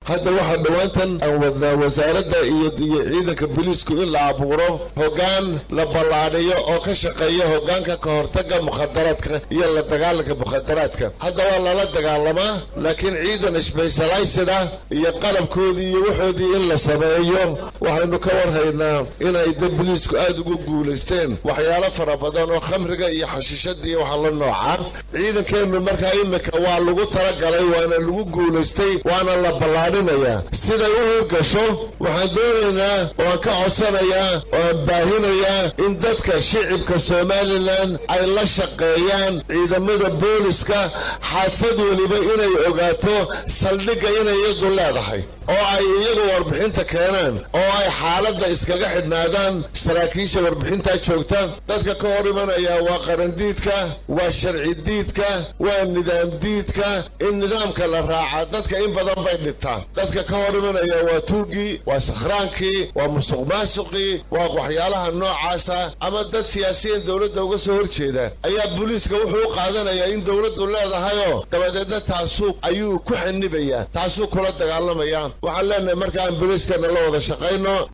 hadda waxaa dhowaantan aan wadnaa wasaaradda iyo iyo ciidanka booliisku in la abuuro hoggaan la ballaadhiyo oo ka shaqeeya hoggaanka ka hortagga mukhadaraadka iyo la dagaalanka mukhadaraadka hadda waa lala dagaalamaa laakiin ciidan sbesalaysida iyo qalabkoodii iyo waxoodii in la sameeyo waxaynu ka warhaynaa inay da booliisku aada ugu guulaysteen waxyaalo fara badan oo khamriga iyo xashiishadii waxa la noocaa ciidankeennu markaa imika waa lagu talagalay waana lagu guulaystay waana la ballaadhinayaa siday u hirgasho waxaan doonaynaa oo aan ka codsanayaa oo aan baahinayaa in dadka shicibka somalilan ay la shaqeeyaan ciidamada booliska xaafad weliba inay ogaato saldhigga inay iyadu leedahay oo ay iyagu warbixinta keenaan oo ay xaaladda iskaga xidhnaadaan saraakiisha warbixintaa joogta dadka ka hor imanaya waa qarandiidka waa sharci diidka waa nidaam diidka in nidaamka la raaca dadka in badan bay dhibtaan dadka ka hor imanaya waa tuugii waa sakhraankii waa musuq maasuqii waa waxyaalaha noocaasa ama dad siyaasiyiin dowladda uga soo horjeeda ayaa booliiska wuxuu u qaadanayaa in dowladdu leedahayoo dabadeedna taasuu ayuu ku xanibayaa taasuu kula dagaalamaya waxaan leenahay markaan booliiskana la wada shaqayno